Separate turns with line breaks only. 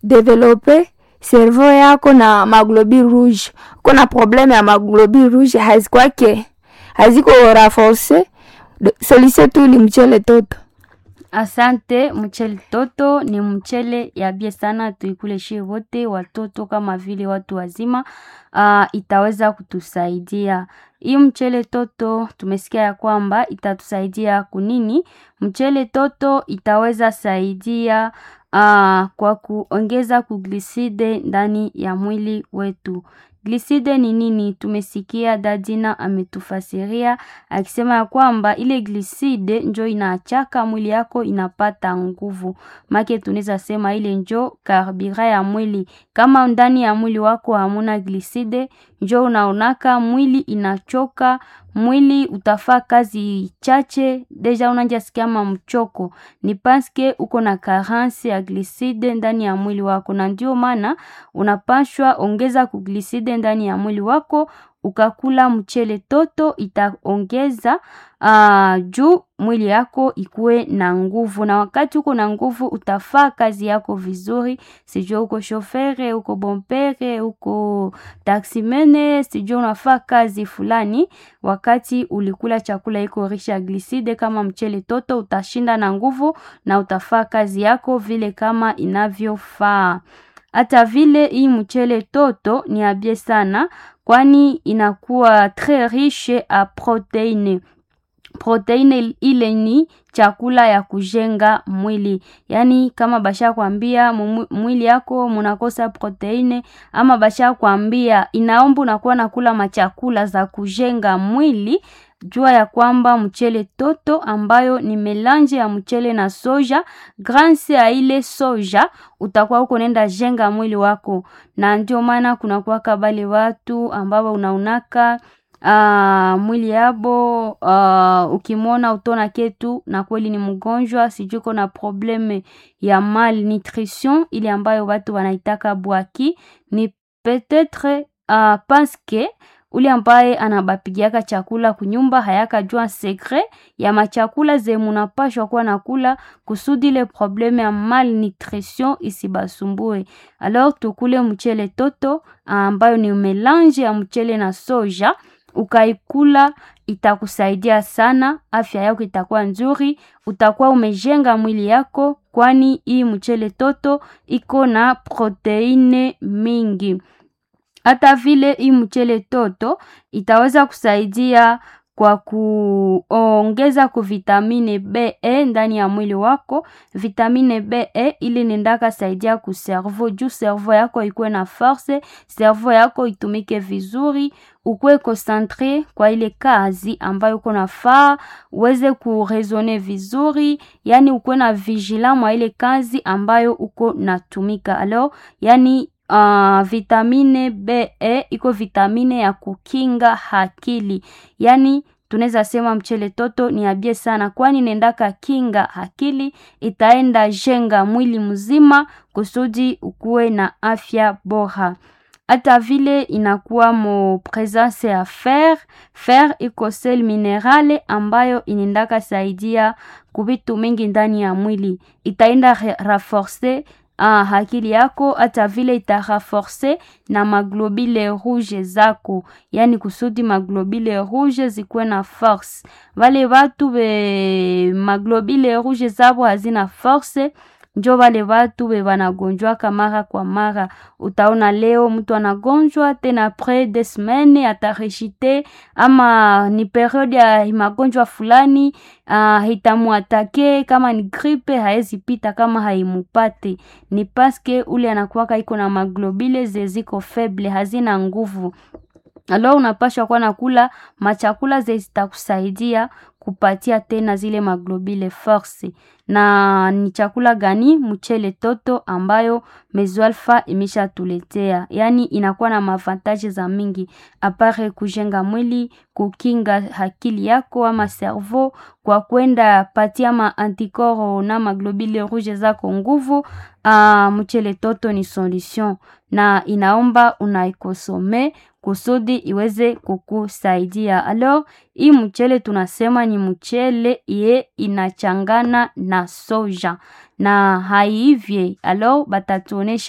develope servo yako na maglobi rouge. Uko na probleme ya maglobi rouge hazikwake haziko raforce, solution tu ni mchele toto.
Asante. Mchele toto ni mchele ya bie sana, tuikule shie wote watoto kama vile watu wazima. Uh, itaweza kutusaidia hii mchele toto. Tumesikia ya kwamba itatusaidia kunini? Mchele toto itaweza saidia uh, kwa kuongeza kugliside ndani ya mwili wetu. Gliside ni nini? Tumesikia dadina ametufasiria akisema ya kwamba ile gliside njo inaachaka mwili yako inapata nguvu. Make tunaweza sema ile njo karbira ya mwili. Kama ndani ya mwili wako hamuna gliside, njo unaonaka mwili inachoka, mwili utafaa kazi chache, deja unanja sikia kama mchoko. Ni paske uko na carence ya gliside ndani ya mwili wako, na ndio maana unapashwa ongeza kugliside ndani ya mwili wako. Ukakula mchele toto itaongeza uh, juu mwili yako ikuwe na nguvu, na wakati uko na nguvu utafaa kazi yako vizuri. Sijua uko shofere, uko bompere, uko taksimene, sijua unafaa kazi fulani, wakati ulikula chakula iko risha gliside kama mchele toto, utashinda na nguvu na utafaa kazi yako vile kama inavyofaa. Hata vile hii mchele toto ni abie sana, kwani inakuwa très riche a proteine. Proteine ile ni chakula ya kujenga mwili, yaani kama basha kwambia mwili yako munakosa proteine, ama basha kwambia inaomba unakuwa nakula machakula za kujenga mwili jua ya kwamba mchele toto ambayo ni melange ya mchele na soja, grâce ya ile soja utakuwa uko nenda jenga mwili wako, na ndio maana kunakuwa kabale watu ambao unaunaka uh, mwili yabo uh, ukimwona utona ketu na kweli ni mgonjwa, sijui uko na probleme ya malnutrition ile ambayo watu wanaitaka bwaki, ni peut-etre uh, paske ule ambaye anabapigiaka chakula kunyumba hayakajua sekre ya machakula ze munapashwa kuwa nakula kusudi ile probleme ya malnutrition isibasumbue. Alors tukule mchele toto ambayo ni melange ya mchele na soja, ukaikula itakusaidia sana, afya yako itakuwa nzuri, utakuwa umejenga mwili yako, kwani hii mchele toto iko na proteine mingi hata vile hii mchele toto itaweza kusaidia kwa kuongeza ku vitamine B e ndani ya mwili wako. Vitamine B e ili nendaka saidia ku cerveau, juu cerveau yako ikuwe na force, cerveau yako itumike vizuri, ukuwe concentre kwa ile kazi ambayo uko nafaa, uweze kuresone vizuri, yani ukuwe na vigilant mwa ile kazi ambayo uko natumika. Alors yani Uh, vitamine B e iko vitamine ya kukinga akili, yaani tunaweza sema mchele toto ni abie sana, kwani nendaka kinga akili, itaenda jenga mwili mzima kusudi ukuwe na afya bora. Hata vile inakuwa mo presence ya fer. Fer iko sel minerale ambayo inendaka saidia kuvitu mingi ndani ya mwili, itaenda renforcer Ah, akili yako hata vile itaraforce na maglobule rouge zako, yani kusudi maglobule rouge zikuwe na force. Vale watu be maglobule rouge zabo hazina force, njo vale watu be wanagonjwaka mara kwa mara. Utaona leo mtu anagonjwa tena apres des semaines atareshite, ama ni periode ya magonjwa fulani uh, itamuatake kama ni gripe haezi pita kama haimupate. Ni paske ule anakuwaka iko na maglobule zeziko faible, hazina nguvu. Alors unapashwa kuwa nakula machakula zitakusaidia kupatia tena zile maglobule force. Na ni chakula gani? Mchele toto ambayo Mezoalfa imeshatuletea, yaani inakuwa na mavantaje za mingi apare kujenga mwili, kukinga akili yako ama cerveau, kwa kwenda patia ma antikoro na maglobule rouge zako nguvu. Uh, mchele toto ni solution na inaomba unaikosome kusudi iweze kukusaidia. Alors hii mchele tunasema ni mchele ye inachangana na soja na haivye, alors batatuonesha